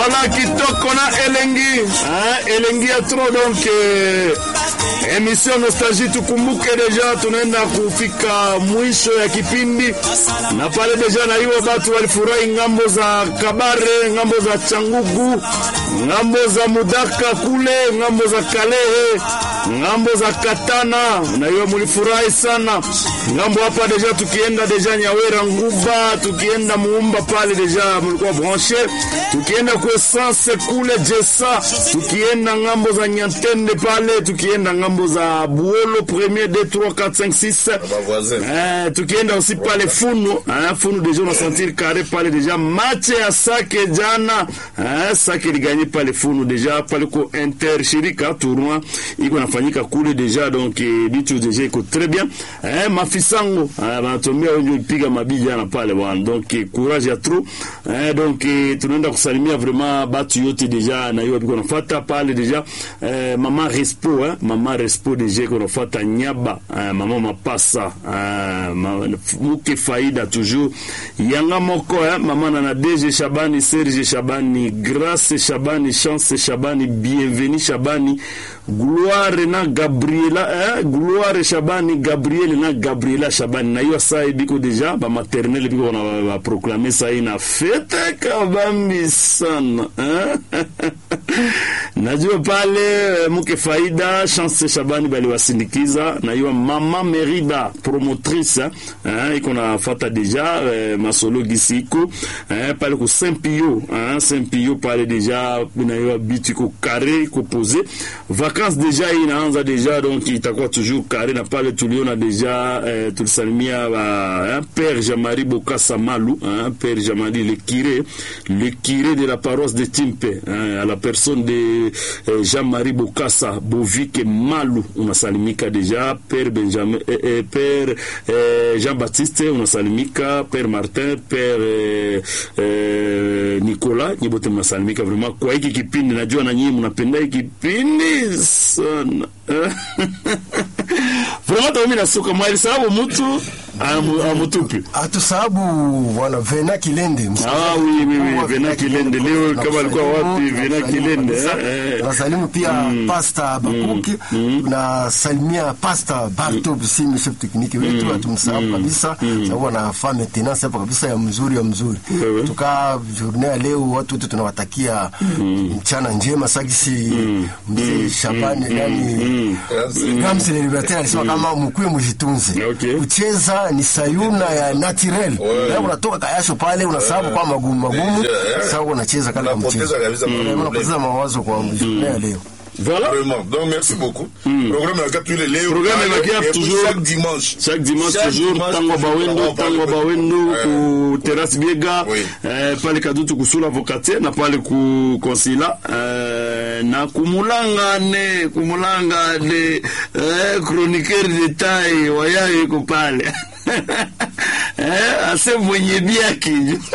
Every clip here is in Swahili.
Voilà kitoko na elengi hein, elengi ya tro donc eh, emission nostalgie tukumbuke deja tunaenda kufika mwisho ya kipindi na pale deja na hiyo batu walifurahi ngambo za Kabare, ngambo za Changugu, ngambo za Mudaka kule, ngambo za Kalehe, ngambo za Katana, na hiyo mulifurahi sana ngambo hapa deja. Tukienda deja Nyawera Nguba, tukienda Muumba pale deja mulikuwa branche, tukienda kwa essence kule Jesa, tukienda ngambo za Nyantende pale, tukienda ngambo za Buolo premier 2 3 4 5 6 eh, tukienda aussi pale Funu eh, Funu deja on sentir carré pale deja match ya Sake jana eh, Sake liganye pale Funu deja pale ko Inter shirika tournoi iko nafanyika kule deja donc eh, bitu deja iko très bien eh, mafisango eh, banatomia wenye piga mabii jana pale bwana donc eh, courage ya trop eh, donc eh, tunaenda kusalimia vraiment batu yote deja na hiyo biko nafuata pale deja eh, mama Respo eh, mama Respo deja iko nafuata Nyaba eh, mama Mapasa eh, ma, muke faida toujours yanga moko eh, mama na DG Shabani Serge Shabani Grace Shabani Chance Shabani Bienvenue Shabani Gloire na Gabriela eh, Gloire Shabani Gabriel na Gabriela Shabani na hiyo saa biko deja ba maternelle biko na ba proclamer saa ina fete kabambi sana eh? najua pale mke faida Chance Shabani baliwasindikiza na hiyo mama Merida promotrice eh, iko nafuata deja eh, masolo gisi iko eh, pale ku Saint Pio eh, Saint Pio pale deja na hiyo bitu iko carré iko posé vacances deja inaanza deja donc itakuwa toujours carré na pale tuliona deja eh, tulisalimia ba eh, Père Jean-Marie Bokassa Malu hein, Père Jean-Marie le curé le curé de la paroisse de Timpe hein, à la personne de eh, Jean-Marie Bokassa Bovike Malu unasalimika deja Père Benjamin eh, eh, Père eh, Jean-Baptiste unasalimika Père Martin Père eh, eh, Nicolas nyibote mnasalimika vraiment kwa hiki kipindi najua na nyinyi mnapenda hiki kipindi sana vraiment mimi nasuka mwali sababu mtu amutupi Hatusahabu bwana Vena Kilende. Ah, oui, oui, oui, Vena Kilende leo kama alikuwa wapi Vena Kilende eh, eh. Tunasalimu pia Pasta Bakuki, tunasalimia Pasta Barto Bisimi chef technique wetu, hatumsahau kabisa sababu anafaa maintenance hapa kabisa ya mzuri ya mzuri. Wewe. Tuka journée ya leo watu wote tunawatakia mchana njema sagisi mzee Shabani yani Ramsi le Libertaire alisema kama mkuwe mjitunze. Okay. Kucheza ni sayuna ya naturel. Leo unatoka kayasho pale unasababu kwa magumu magumu. Yeah. Sasa unacheza kale kwa mchezo. Unapoteza kabisa Eh, mawazo. Unapoteza mawazo kwa journée ya leo. Voilà. Vraiment. Donc, merci beaucoup. Programme inakia tous les leo. Programme inakia Et puis toujours- Chaque dimanche. chaque dimanche Chaque toujours dimanche, tango bawendo toujours, tango on parle bawendo de- ku terrasse biega Oui. eh, pale kadutu kusula vokatier na pale ku konsila eh, na kumulanga ne kumulanga ne eh, chroniqueur de taille wayayo iko pale eh, ase mwenye biaki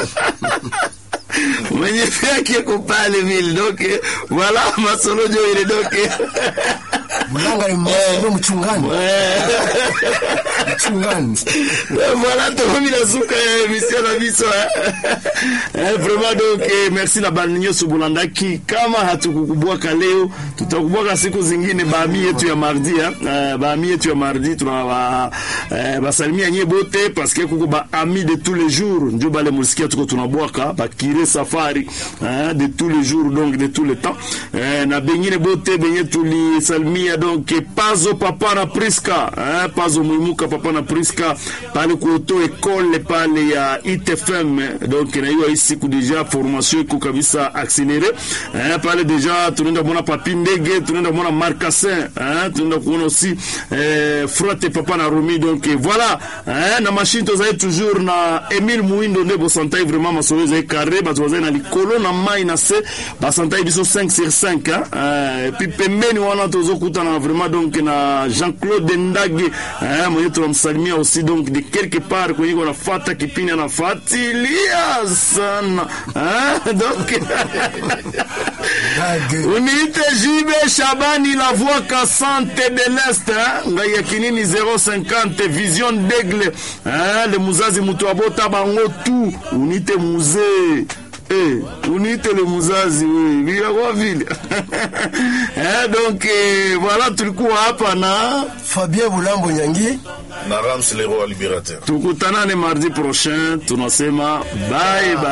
mwenye biaki iko pale vile donc eh, voilà masolojo ile donc eh, Mulanga ni mwa- mchungani. Mchungani. voilà tokomi na suka ya émission na biso eh. Eh, vraiment donc eh, merci na bani nyonso bolandaki kama hatukukubwaka leo tutakubwaka siku zingine baami yetu ya mardi eh. Eh, baami yetu ya mardi tuna ba, eh, basalimia nye bote parce que kuko baami de tous les jours njo bale mulisikia tuko tunabwaka bakire safari eh, de tous les jours donc de tous les temps eh, na bengine bote benye tulisalimia donc eh, pazo papa na priska eh, pazo mwimuka papa na priska pale kuoto ekole pale ya itfm eh, donc na hiyo hii siku deja formation iko kabisa accéléré eh, pale deja tunaenda kuona papi ndege tunaenda kuona marcassin eh, tunaenda kuona aussi eh, frote papa na romi donc eh, voilà eh, na machine tozali toujours na emile muindo nde bosantai vraiment masolo ezali carré bato bazali na likolo na mai na se basantai biso 5 sur 5 hein, eh, epi pembeni wana tozokutana vraiment donc na jean-claude ndage eh, mwenye tunamsalimia aussi donc de quelque part kwenye konafata kipindi anafuatilia sana eh, donc Ndage. uniite jibe shabani la voix cassante de l'est hein? ngai ya kinini 050 vision d'aigle hein? le muzazi mutu abota bango tu uniite muzee Eh, uniitele muzazi we virakuwa vile eh, donc eh, voilà tulikuwa hapa na Fabien Bulambo Nyangi na Rams le roi libérateur tukutanane mardi prochain tunasema bye bye